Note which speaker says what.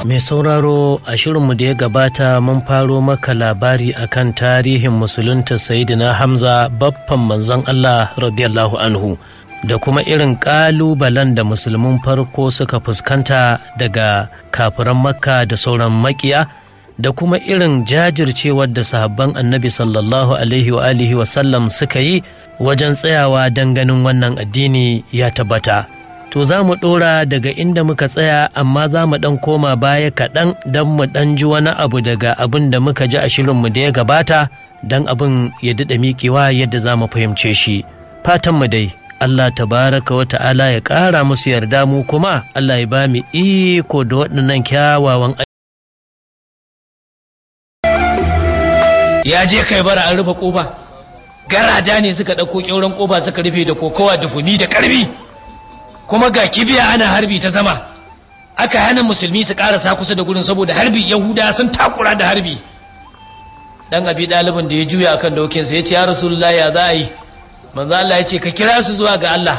Speaker 1: Mai sauraro a shirinmu da ya gabata mun faro maka labari akan tarihin musulunta Sayyidina Hamza baffan manzon Allah radiyallahu anhu da kuma irin ƙalubalen da musulmin farko suka fuskanta daga kafiran makka da sauran makiya da kuma irin jajircewar da sahabban annabi sallallahu alaihi wa alihi wasallam suka yi wajen tsayawa don ganin wannan addini ya tabbata. to za mu ɗora daga inda muka tsaya amma za mu ɗan koma baya kaɗan don mu ɗan ji wani abu daga abin da muka ji a shirinmu da ya gabata don abin ya daɗa miƙewa yadda za mu fahimce shi fatanmu dai Allah tabaraka wa ta'ala ya ƙara musu yarda mu kuma Allah ya ba mu iko da waɗannan kyawawan
Speaker 2: ya je kai bara an rufe ƙofa garada ne suka ɗauko ƙyauren ƙofa suka rufe da kokowa da funi da ƙarfi kuma ga kibiya ana harbi ta sama aka hana musulmi su karasa kusa da gurin saboda harbi yahuda sun takura da harbi dan abi dalibin da ya juya akan dokinsa ya ce ya rasulullahi ya za a yi manzo Allah ya ce ka kira su zuwa ga Allah